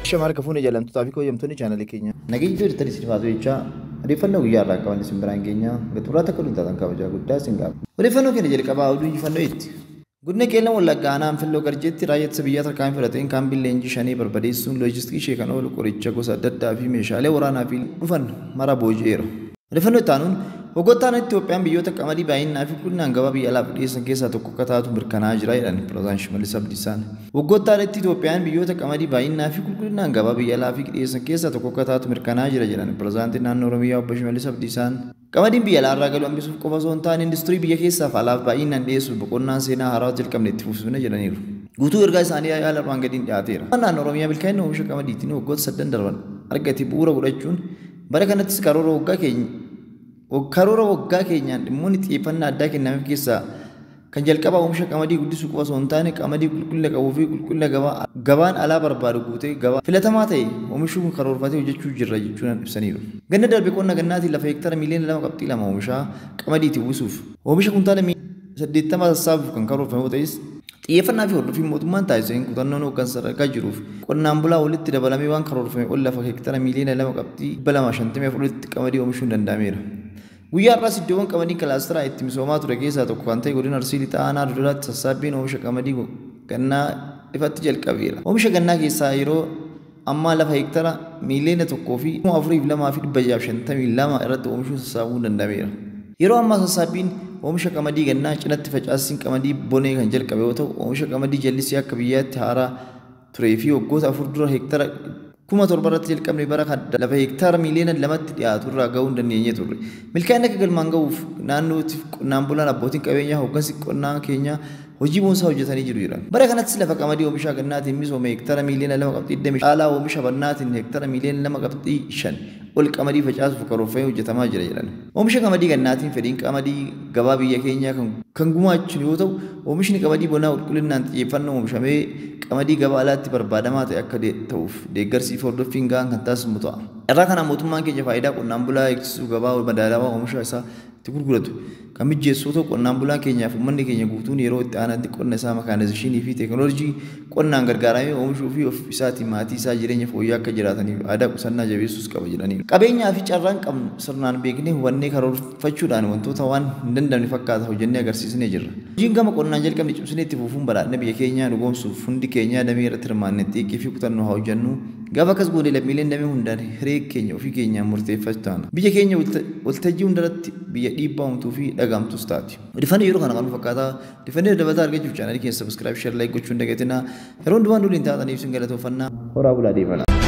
Shama harka fuunee jaalamtootaa fi hojjettoonni chaanalii keenya. Nageenya iddoo jirtanii isin faatu jechaa odeeffannoo guyyaa irraa qaban isin biraan keenya gaxuraa takka dhuun taatan kabajaa guddaa isin qaba. Odeeffannoo keenya jalqabaa oduu injifannoo itti. Godina Qeellam Wallaggaa aanaa Anfilloo Garjeetti raayyaa ittisa biyyaa tarkaanfii fudhateen kaambiin leenjii shanii barbadeessuun loojistikii ishee kan oolu qoricha gosa adda addaa fi meeshaalee waraanaa fi dhufan mara booji'eera. Odeeffannoo itti aanuun Hoggantaan Itoophiyaan biyyoota qamadii baay'inaa fi guddinaan gabaa biyya alaaf dhiyeessan keessaa tokko akka taatu mirkanaa'aa jira jedhan Pireezidaanti Shimallis Abdiisaan. Hoggantaan Itoophiyaan biyyoota qamadii baay'inaa fi guddinaan gabaa biyya alaaf dhiyeessan keessaa tokko akka taatu mirkanaa'aa jira jedhan Pireezidaantiin naannoo Oromiyaa obbo Shimallis Abdiisaan. Qamadiin biyya alaa irraa galu hambisuuf qofa osoo hin taane industirii biyya keessaaf alaaf baay'inaan dhiyeessuuf boqonnaan seenaa haaraa jalqabne itti fufsifne jedhaniiru. Guutuu ergaa isaanii yaala armaan gadiin dhiyaateera. Naannoo Oromiyaa milkaa'ina oomisha qamadiitiin waggoota saddan darban argate bu'uura godhachuun bara kanattis karoora waggaa keenya karoora waggaa keenyaan dhimmoonni xiyyeeffannaa addaa kennameef keessaa kan jalqabaa oomisha qamadii guddisuu qofa osoo hin taane qamadii qulqullina qabuu fi qulqullina gabaan alaa barbaadu guutee gabaa filatamaa ta'e oomishuun karoorfatee hojjechuu jirra jechuun ibsaniiru. Ganna darbe qonna gannaatiin lafa heektara miliyoona lama qabxii lama oomishaa qamadiitiin uwwisuuf oomisha kuntaala saddeettama sassaabuuf kan karoorfame yoo ta'es xiyyeeffannaa fi hordofii mootummaan taasiseen kutannoon hooggansa argaa jiruuf qonnaan bulaa walitti dabalamee waan karoorfame ol lafa heektara miliyoona lama qabxii dhibba lama shantamii afur walitti qamadii oomishuun danda'ameera. Guyyaa irraas iddoowwan qamadii kilaasteraa itti misoomaa ture keessaa tokko kan ta'e godina Arsii Lixaa Aanaa Dodolaatti sassaabbiin oomisha qamadii gannaa ifatti jalqabeera. Oomisha gannaa keessaa yeroo ammaa lafa heektara miiliyoona tokkoo fi kuma afuriif lamaa fi dhibba jaaf shantamii lama irratti oomishuun sassaabuun danda'ameera. Yeroo ammaa sassaabbiin oomisha qamadii gannaa cinatti facaasiin qamadii bonee kan jalqabe yoo ta'u oomisha qamadii jallisii akka biyyaatti haaraa turee fi waggoota afur dura heektara kuma torba irratti jalqabne bara lafa heektaara miliyoona lamatti dhiyaatu irraa gahuu hin dandeenye turre. Milkaa'ina akka galmaan gahuuf naannootiif qonnaan bulaan abbootiin qabeenyaa hooggansi qonnaa keenyaa hojii boonsaa hojjetanii jiru jedhan. Bara kanattis lafa qamadii oomisha gannaatiin misoome heektaara miliyoona lama qabxii digdami caalaa oomisha bannaatiin heektaara miliyoona lama qabxii shan ol qamadii facaasuuf karoorfamee hojjetamaa jira jedhan. Oomisha qamadii gannaatiin fedhiin qamadii gabaa biyya keenyaa kan gumaachu yoo ta'u oomishni qamadii bonaa qulqullinaan xiyyeeffannoo oomishamee qamadii gabaa alaatti barbaadamaa ta'e akka ta'uuf deeggarsiif hordoffiin gahaan kan taasifamu ta'a. Irraa kana mootummaan keenya faayidaa qonnaan bulaa eegsisuu gabaa madaalawaa oomisha isaa itti gurguratu kan mijjeessu yoo ta'u qonnaan bulaan keenyaaf uummanni keenya guutuun yeroo itti aanatti qonna isaa makaanizishinii fi teekinooloojii qonnaan gargaaramee oomishuu fi of isaatiin maatii isaa jireenya fooyya'aa akka jiraataniif aadaa qusannaa jabeessuus qaba jedhaniiru. Qabeenyaa fi carraan qabnu sirnaan beeknee hubannee karoorfachuudhaan wantoota waan hin dandamne fakkaata hojjennee agarsiisnee jirra. Hojiin gama qonnaan jalqabne cimsinee itti fufuun badhaadhina biyya keenyaa dhugoomsuuf hundi keenyaa damee irratti hirmaannee xiiqii fi kutannoo haa hojjennu gaafa akkas goone lammiileen damee hundaan hiree keenya ofii keenyaan murteeffatu taana. Biyya keenya waltajjii hundarratti biyya dhiibbaa uumtuu fi dhagaamtus taati. Odeeffannoo yeroo kana kan fakkaataa odeeffannoo dabalataa argachuuf chaanalii keenya sabiskiraayib sheer laayik gochuun dagatinaa yeroo hundumaan duliin taataniif sin galatoofannaa horaa bulaa deemanaa.